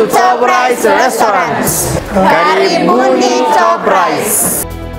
to Top Rice Restaurant. Karibuni Top Rice.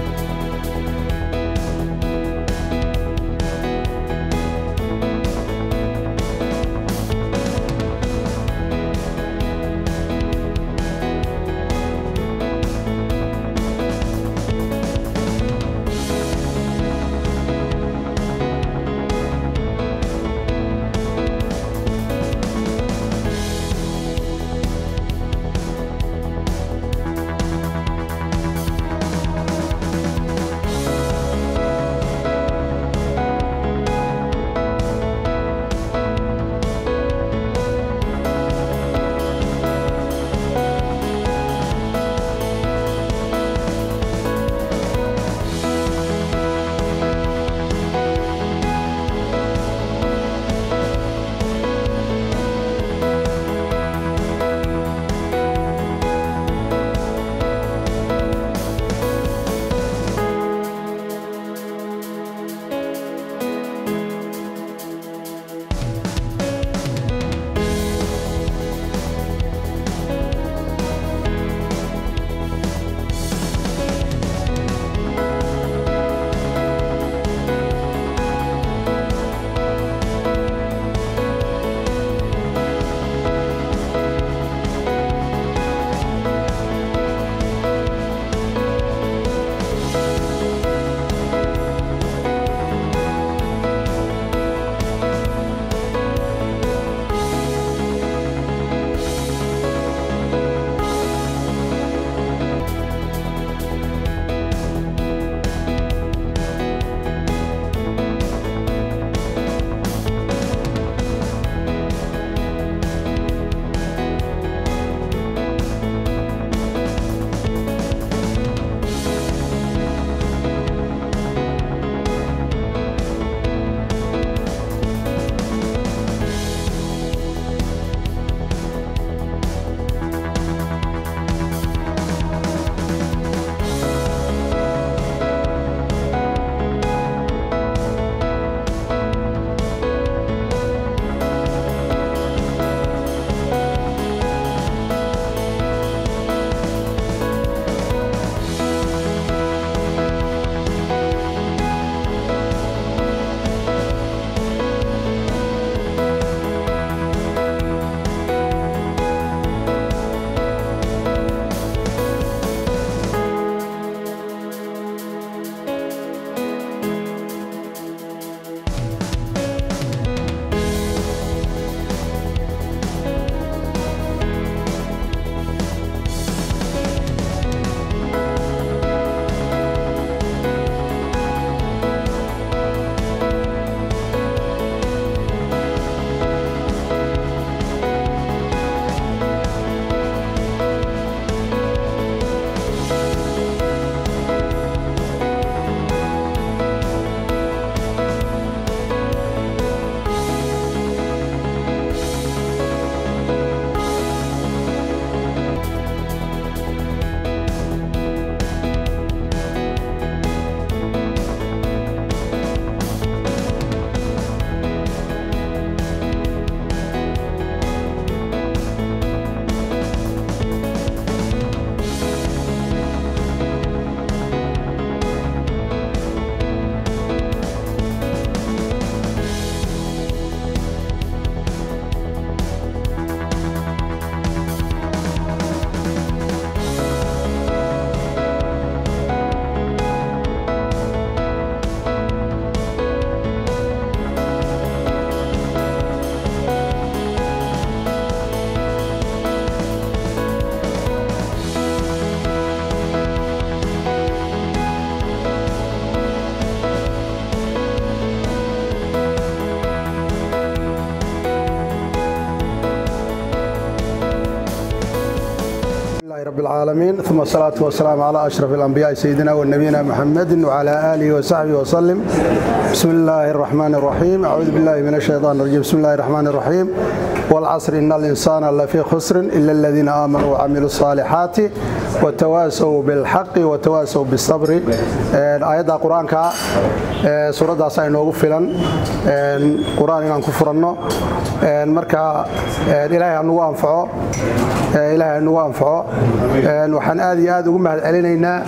رب العالمين ثم الصلاة والسلام على أشرف الأنبياء سيدنا ونبينا محمد وعلى آله وصحبه وسلم بسم الله الرحمن الرحيم أعوذ بالله من الشيطان الرجيم بسم الله الرحمن الرحيم والعصر إن الإنسان لفي خسر إلا الذين آمنوا وعملوا الصالحات وتواسوا بالحق وتواسوا بالصبر آيات قرآن كا سورة ساي نوغو فلان قرآن إنان كفرنو marka ilaahay anugu anfaco ilaahay nagu anfaco waxaan aad iyo aad ugu mahad celinaynaa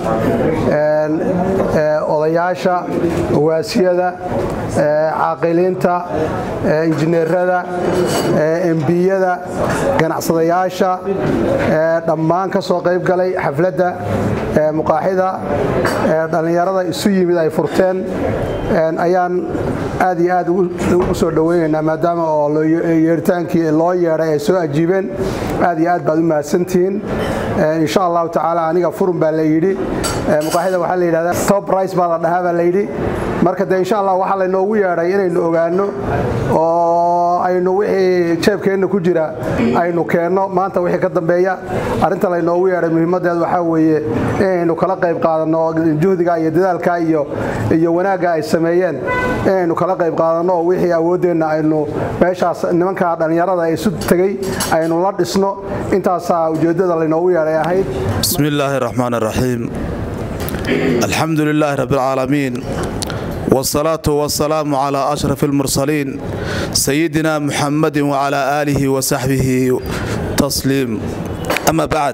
odayaasha waasiyada caaqiliinta injineerada embiyada ganacsadayaasha dhammaan ka soo qayb galay xafladda muqaaxida dhallinyarada isu yimid ay furteen ayaan aad iyo aad ugu soo dhoweynaynaa maadaama oo yeeritaankii loo yeedhay ay soo ajiibeen aad iyo aad baad u mahadsantihiin insha allahu tacaala aniga furun baa la yidhi muqaaxida waxaa la yidhahdaa top rice baa la dhahaa baa la yidhi marka dee insha allah waxaa laynoogu yeedhay inaynu ogaanno oo aynu wixii jeebkeenna ku jira aynu keenno maanta wixii ka dambeeya arrinta laynoogu yeedhay muhiimaddeed waxaa weeye inaynu kala qayb qaadanno juhdiga iyo dadaalka iyo iyo wanaagga ay sameeyeen inaynu kala qayb qaadanno oo wixii awooddeenna aynu meeshaas nimanka dhallinyarada ee isu tegey aynu la dhisno intaasaa ujeeddada laynoogu yeedhay ahayd بسم الله الرحمن الرحيم الحمد لله رب العالمين والصلاة والسلام على أشرف المرسلين سيدنا محمد وعلى آله وصحبه تسليم أما بعد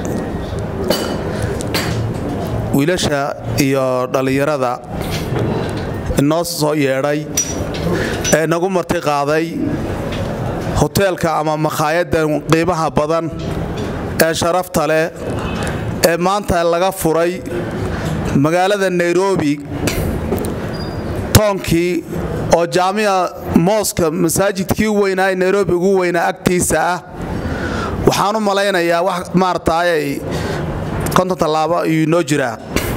wiilasha iyo dhallinyarada inoo soo yeedhay ee nagu marti qaaday hoteelka ama makhaayaddan qiimaha badan ee sharafta leh ee maanta laga furay magaalada nairobi toonkii oo jaamica mooska masaajidkii weynaa ee nairobi ugu weynaa agtiisa ah waxaan u malaynayaa wax maarataayay konton tallaabo ayuu inoo jiraa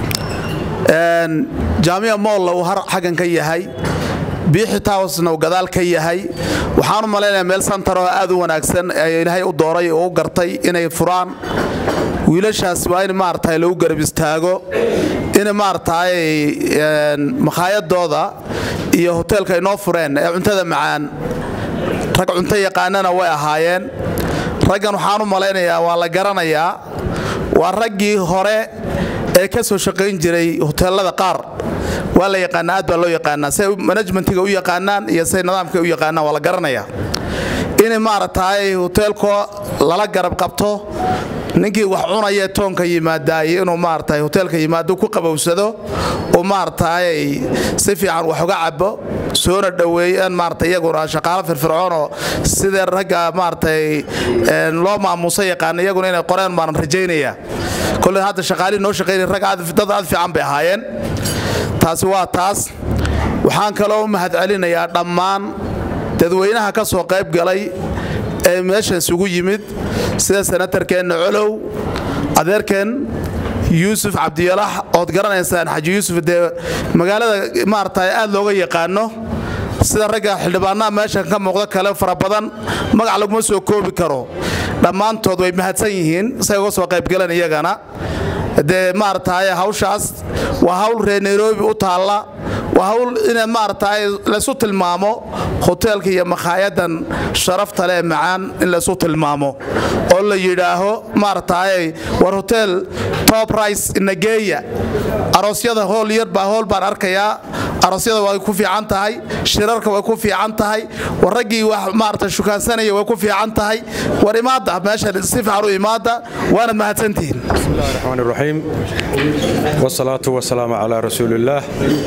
jaamica moolla uu har xaggan ka yahay biixi towsna uu gadaal ka yahay waxaan u malaynayaa meel santaroo aad u wanaagsan ee ilaahay u dooray oo u gartay inay furaan wiilashaas waa in maarata lagu garab istaago in maarataay makhaayadooda iyo hoteelka inoo fureen ee cuntada macaan rag cunto yaqaanana way ahaayeen raggan waxaan u malaynayaa waa la garanayaa waa raggii hore ee ka soo shaqayn jiray hoteelada qaar waa la yaqaanaa aad baa loo yaqaanaa say manajmentiga u yaqaanaan iyo say nidaamka u yaqaanaan waa la garanayaa in maarataay hoteelko lala garab qabto ninkii wax cunaya toonka yimaadaay inuu maarataay hoteelka yimaado ku qabowsado oo maarataay si fiican wax uga cabo soona dhoweeyaan maarata iyaguna shaqaalo firfircoonoo sidee ragga maaratay loo maamuusa yaqaana iyaguna inay qoreen baan rajaynaya kolley hadda shaqaalihii noo shaqaynay rag dad aad fiican bay ahaayeen taasi waa taas waxaan kaloo u mahad celinayaa dhammaan dadweynaha ka soo qayb galay ee meeshan isugu yimid sida senatarkeenna colow adeerkeen yuusuf cabdiyalax ood garanaysaan xaji yuusuf dee magaalada maarata aad looga yaqaano sida ragga xildhibaanaha meeshan ka muuqda kale fara badan magac laguma soo koobi karo dhammaantood way mahadsan yihiin say uga soo qaybgaleen iyagana dee maarataay hawshaas waa hawl reer nairobi u taalla waa hawl ina maarataay laysu tilmaamo hoteelka iyo makhaayaddan sharafta leh macaan in laysu tilmaamo oo la yidhaaho maarataay war hotel top rice nageeya aroosyada hool yar baa hool baan arkayaa aroosyada way ku fiican tahay shirarka way ku fiican tahay war raggii wax maarata shukaansanaya way ku fiican tahay war imaada meeshan si fiican u imaada waanad mahadsantihiin بسم الله الرحمن الرحيم والصلاة والسلام على رسول الله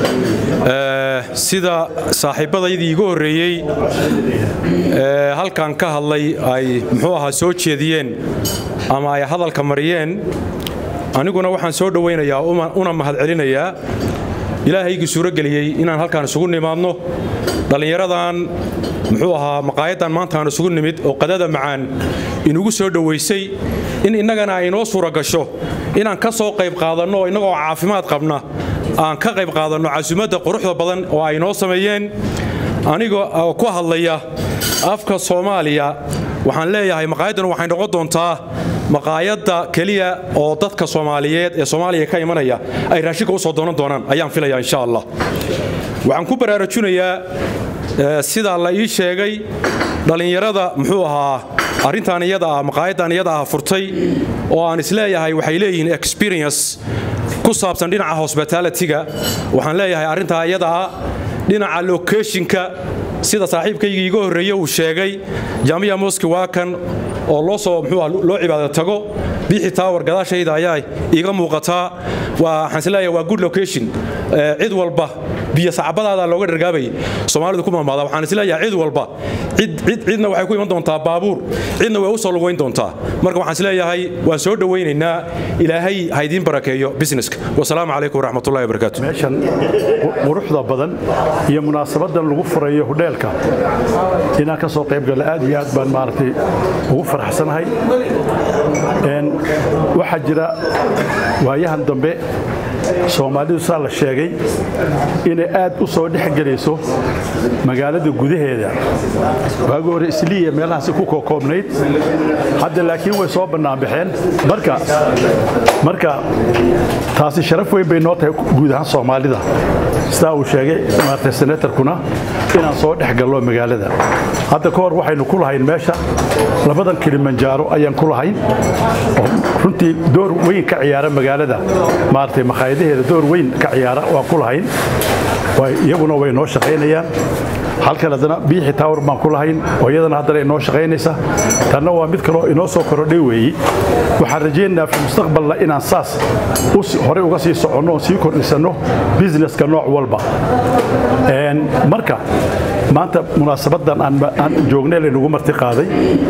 sida saaxiibadaydii igu horreeyey ee halkan ka hadlay ay muxuu ahaa soo jeediyeen ama ay hadalka mariyeen aniguna waxaan soo dhowaynayaa una mahadcelinayaa ilaahaygii suurageliyey inaan halkaan isugu nimaadno dhallinyaradan muxuu ahaa maqaayaddan maanta aan isugu nimid oo qadada macaan inugu soo dhowaysay in innagana ay inoo suura gasho inaan ka soo qayb qaadanno oo innagoo caafimaad qabna aan ka qayb qaadanno casuumadda quruxda badan oo ay inoo sameeyeen aniga oo ku hadlaya afka soomaaliya waxaan leeyahay maqaayaddan waxay noqon doontaa maqaayadda keliya oo dadka soomaaliyeed ee soomaaliya ka imanaya ay raashinka u soo doonan doonaan ayaan filaya insha allah waxaan ku baraarujinayaa sida la ii sheegay dhallinyarada muxuu ahaa arrintan iyada ah maqaayaddan iyada ah furtay oo aan isleeyahay waxay leeyihiin experience ku saabsan dhinaca hospitalityga waxaan leeyahay arrintaa iyada ah dhinaca lokeeshinka sida saaxiibkaygii iga horreeye uu sheegay jaamiya moski waa kan oo loo soo muxuu loo cibaado tago bixi tower gadaashayda ayaa iiga muuqataa waa waxaan isleeyahay waa good location cid walba biyo sacbadaada looga dhargaabay soomaalidu ku maamaada waxaan isleeyahay cid walba cid cid cidna waxay ku iman doontaa baabuur cidna way u soo lugayn doontaa marka waxaan isleeyahay waan soo dhowaynaynaa ilaahay ha idiin barakeeyo businesska wasalaamu calaykum waraxmatullahi wabarakaatu meeshan quruxda badan iyo munaasabadan lagu furayo hudheelka inaan ka soo qayb gala aad iyo aad baan maaragtay ugu faraxsanahay waxaa jira waayahan dambe soomaalidu saa la sheegay inay aad u soo dhex gelayso magaalada gudaheeda waagi hore isliiya meelahaasi ku kookoobnayd hadda laakiin way soo bannaanbaxeen marka marka taasi sharaf weyn bay noo tahay guud ahaan soomaalida sidaa uu sheegay maartay senatarkuna inaan soo dhex gallo magaalada hadda ka hor waxaynu ku lahayn meesha labadan kilimanjaaro ayaan ku lahayn oo runtii door weyn ka ciyaara magaalada maaragtay makhaayadaheeda door weyn ka ciyaara waan ku lahayn iyaguna way noo shaqaynayaan halkan haddana biixi taawar baan ku lahayn oo iyadana haddana inoo shaqaynaysa tanna waa mid kaloo inoo soo korodhay weeyi waxaan rajaynaynaa fi mustaqbalna inaan saas horey uga sii soconno oo sii kordhisanno businesska nooc walba marka maanta munaasabadan aan joognay laynagu marti qaaday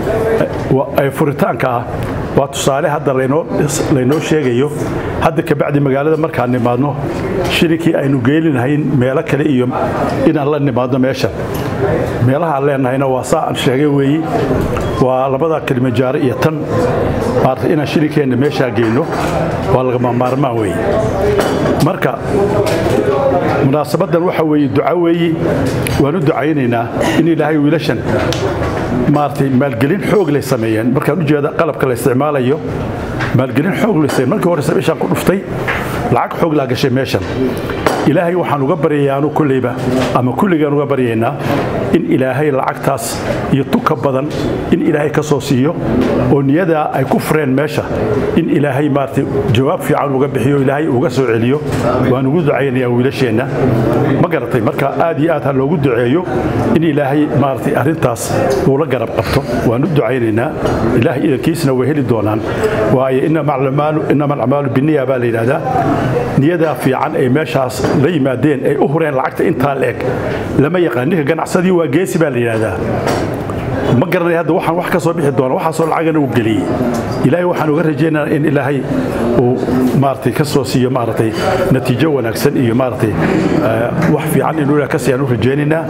ee furitaanka ah waa tusaale hadda laynoo sheegayo hadda kabacdi magaalada markaan nimaadno shirinkii aynu geelinahayn meelo kale iyo inaan la nimaadno meesha meelaha aan leenahayna waa saa aan sheegay weeyi waa labada kilimajaaro iyo tan maarata inaan shirinkeenna meeshaa geyno waa lagama maarmaan weeye marka munaasabadan waxa weeye duca weeyi waan u ducaynaynaa in ilaahay wiilashan maaragtay maalgelin xoog lay sameeyeen markaan u jeeda qalabka la isticmaalayo maalgelin xoog lay sameeyeen markii hore sabishaan ku dhuftay lacag xoog laa gashay meeshan ilaahay waxaan uga baryayaanu kulleyba ama kulligaan uga baryaynaa in ilaahay lacagtaas iyo tuka badan in ilaahay ka soo siiyo oo niyadaa ay ku fureen meesha in ilaahay maaragtay jawaab fiican uga bixiyo ilaahay uga soo celiyo waan ugu ducaynayaa wiilasheenna ma garatay marka aad iyo aad ha loogu duceeyo in ilaahay maaragtay arrintaas uu la garab qabto waan u ducaynaynaa ilaahay idankiisna way heli doonaan waayo inama alacmaalu biniya baa la yidhahdaa niyadaa fiican ay meeshaas la yimaadeen ay u hureen lacagta intaa la eg lama yaqaan ninka ganacsadii waa geesi baa la yidhaahdaa ma garanay hadda waxaan wax ka soo bixi doona waxaasoo lacagana uu geliyey ilaahay waxaan uga rajaynayaa in ilaahay uu maaragtay ka soo siiyo maaragtay natiijo wanaagsan iyo maaragtay wax fiican inuu ilaah ka siiyaan u rajaynaynaa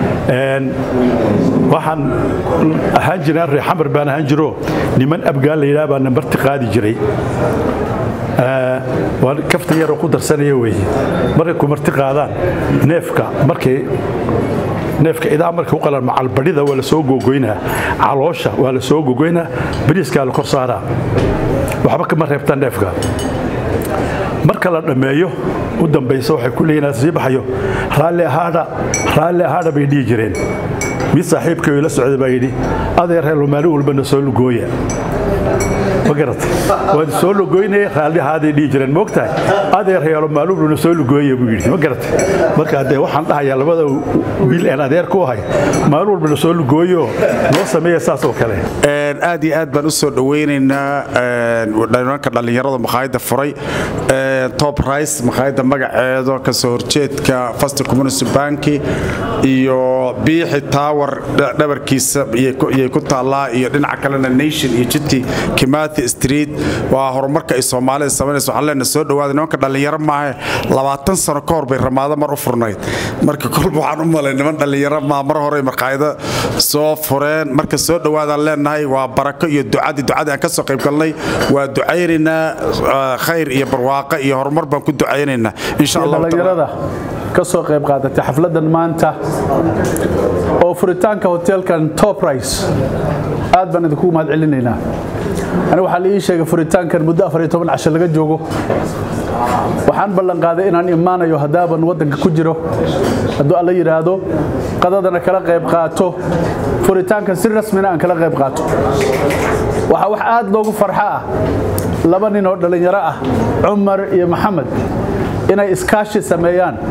waxaan ahaan jiraan reer xamar baan ahaan jiro niman abgaal la yidhaha baa nambarti qaadi jiray waa kafta yaroo ku darsanaya weeye markay ku marti qaadaan neefka markay neefka idaa markay u qalaan macalbadhida waa la soo googoynaa caloosha waa la soo googoynaa bariiskaa la kor saaraa waxba kama reebtaan neefka marka la dhammeeyo u dambaysa waxay ku leeyihin sii baxayo raalli ahaadha raalli ahaadha bay dhihi jireen mid saaxiibkay la socday baa yidhi adeerheelo maalin walbana soo lugooya ma garatay waan soo lugoynaya raallihaaday dhihi jireen moogtahay adeer heelo maalumluna soo lugooya buu yidhi ma garatay marka dee waxaan dhahayaa labada wiil aan adeer ku ahay maalin walbana soo lugooyo noo sameeya saas oo kale aad iyo aad baan u soo dhowaynaynaa dhananka dhallinyarada makhaayadda furay top rice makhaayadda magaceedo ka soo horjeedka first community banki iyo biixi tower dhabarkiisa iyay ku taallaa iyo dhinaca kalena nation iyo jidkii kimathi street waa horumarka ay soomaalida samaynaysa waxaan leenahay soo dhawaada nimanka dhallinyaro maahe labaatan sano ka hor bay ramaado mar u furnayd marka kolba waxaan u malay niman dhallinyaro maa mar hore markaayado soo fureen marka soo dhawaadaan leenahay waa barako iyo ducadii ducadii aan ka soo qayb galnay waa ducaynaynaa khayr iyo barwaaqo iyo horumar baan ku ducaynaynaa insha allah dhallinyarada ka soo qayb qaadatay xafladan maanta oo furitaanka hoteelkan top rice aad baan idinku mahad celinaynaa aniga waxaa la ii sheegay furitaankan muddo afar iyo toban casho laga joogo waxaan ballanqaaday inaan imaanayo haddaaban waddanka ku jiro hadduu alla yidhaahdo qadadana kala qayb qaato furitaankan si rasmina aan kala qayb qaato waxaa wax aad loogu farxo ah laba nin oo dhallinyaro ah cumar iyo maxamed inay iskaashi sameeyaan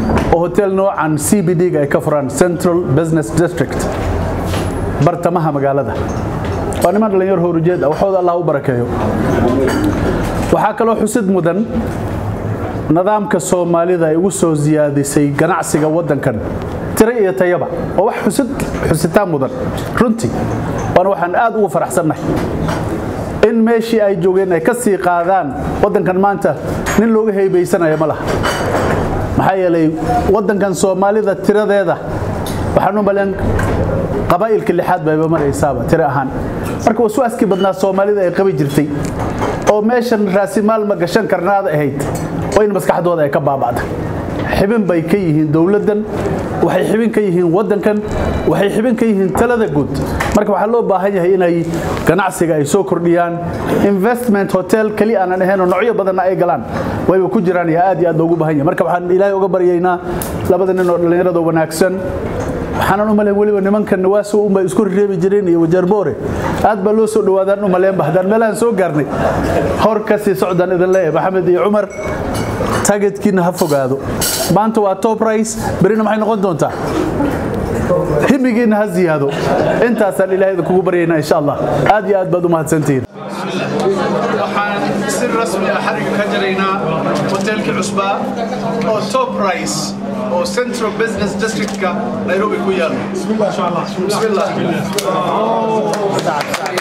oo hotel noocan c b d-ga ay ka furaan central business district bartamaha magaalada waa niman dhallinyaro horujeed ah waxooda allah u barakeeyo waxaa kaloo xusid mudan nidaamka soomaalida ay ugu soo siyaadisay ganacsiga waddankan tiro iyo tayaba oo wax xusid xusitaan mudan runtii waana waxaan aad ugu faraxsannahay in meeshii ay joogeen ay ka sii qaadaan waddankan maanta nin looga heybaysanaya ma laha maxaa yeelay waddankan soomaalida tiradeeda waxaan u malen qabaa'ilka lixaad bayba maraysaaba tiro ahaan marka waswaaskii badnaa soomaalida ay qabi jirtay oo meeshan raasimaal ma gashan karnaada ahayd oo in maskaxdooda ay ka baaba'da xibin bay ka yihiin dowladdan waxay xibin ka yihiin waddankan waxay xibin ka yihiin talada guud marka waxaa loo baahan yahay inay ganacsiga ay soo kordhiyaan investment hotel keli aanan ahayn oo noocyo badanna ay galaan wayba ku jiraan iyo aad iyo aad loogu baahan yahay marka waxaan ilaahay uga baryaynaa labada nin oo dhallinyarada wanaagsan waxaanan u malayn weliba nimankan nawaaso unbay isku reebi jireen iyo wajarboore aad baa loo soo dhawaadaan u maleenba haddaan meelahan soo gaarnay hor ka sii socdaan idin leeyahay maxamed iyo cumar taageedkiina ha fogaado maanta waa top rice berina maxay noqon doontaa himigiina ha ziyaado intaasaan ilaahay idinkugu baryaynaa insha allah aad iyo aad baad u mahadsantihiin waxaan si rasmi ah xariga ka jaraynaa hoteelkii cusbaa oo top rice oo central business districtka nairobi ku yaalo bismillah